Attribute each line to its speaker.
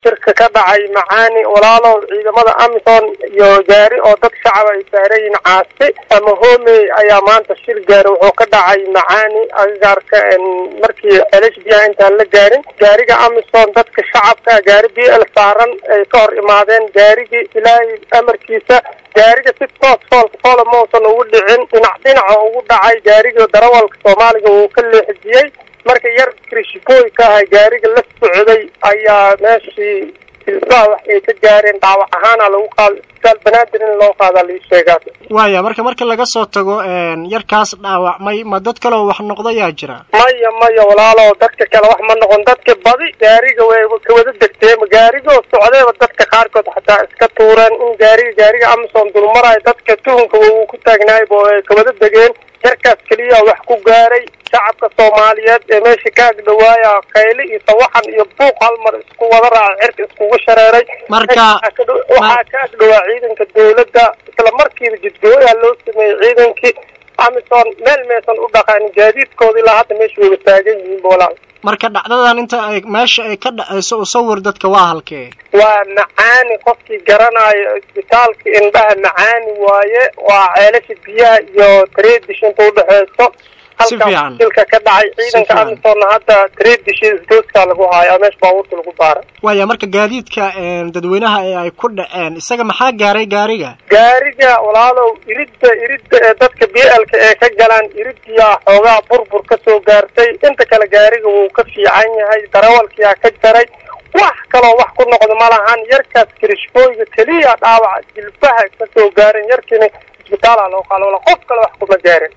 Speaker 1: shirka ka dhacay macaani walaalow ciidamada amisom iyo gaari oo dad shacaba ay saarayiin caasi ama homey ayaa maanta shir gaari wuxuu ka dhacay macaani agagaarka markii celesh biyaha intaan la gaarin gaariga amisom dadka shacabka gaari b l saaran ay ka hor imaadeen gaarigii ilaahay amarkiisa gaariga si toos foolka foola mausan ugu dhicin dhinac dhinaca ugu dhacay gaarigii darawalka soomaaliga uu ka leexijiyey marka yar krishbooy ka ahay gaariga la socday ayaa meeshii silbaha wax ay ka gaareen dhaawac ahaana lagu qaada isbitaal banaadir in loo qaadaa lai sheegaa
Speaker 2: waaya marka marka laga soo tago yarkaas dhaawacmay ma dad kaleo wax noqda yaa jira
Speaker 1: maya maya walaalo dadka kale wax ma noqon dadka badi gaariga way kawada degteen gaarigoo socdeeba dadka qaarkood xataa iska tuureen in gaariga gaariga amazon dulmarayo dadka tuhunka uu ku taagnaayba ay kawada degeen yarkaas keliya wax ku gaaray shacabka soomaaliyeed ee meesha ka agdhawaaya qayli iyo sawaxan iyo buuq hal mar isku wada raaca cirka iskugu shareeray
Speaker 2: marka
Speaker 1: waxaa ka agdhawaa ciidanka dawladda isla markiiba jidgooyaa loo sameeyey ciidankii amison meel meesan u dhaqaanin gaadiidkooda ilaa hadda meesha wayba taagan yihiin walaal
Speaker 2: marka dhacdadan inta ay meesha ay ka dhacayso u sawir dadka waa halkee
Speaker 1: waa macaani qofkii garanayo isbitaalka indhaha macaani waaye waa ceelasha biyaha iyo tredish inta udhexeyso halkaas silka ka dhacay ciidanka amisonna hadda tredish isdooska lagu haayo meesha baabuurta lagu baara
Speaker 2: waaya marka gaadiidka dadweynaha ee ay ku dhaceen isaga maxaa gaaray gaariga
Speaker 1: gaariga walaalow iridda iridda ee dadka b lka ee ka galaan iridiyaa xoogaa burbur ka soo gaartay inta kale gaariga wuu ka fiican yahay darawalkiyaa ka jaray wax kaloo wax ku noqdo ma lahan yarkaas kirishbooyga keliya dhaawaca jilbaha ka soo gaaren yarkiina isbitaala loo qaalo wala qof kale wax kuma gaarin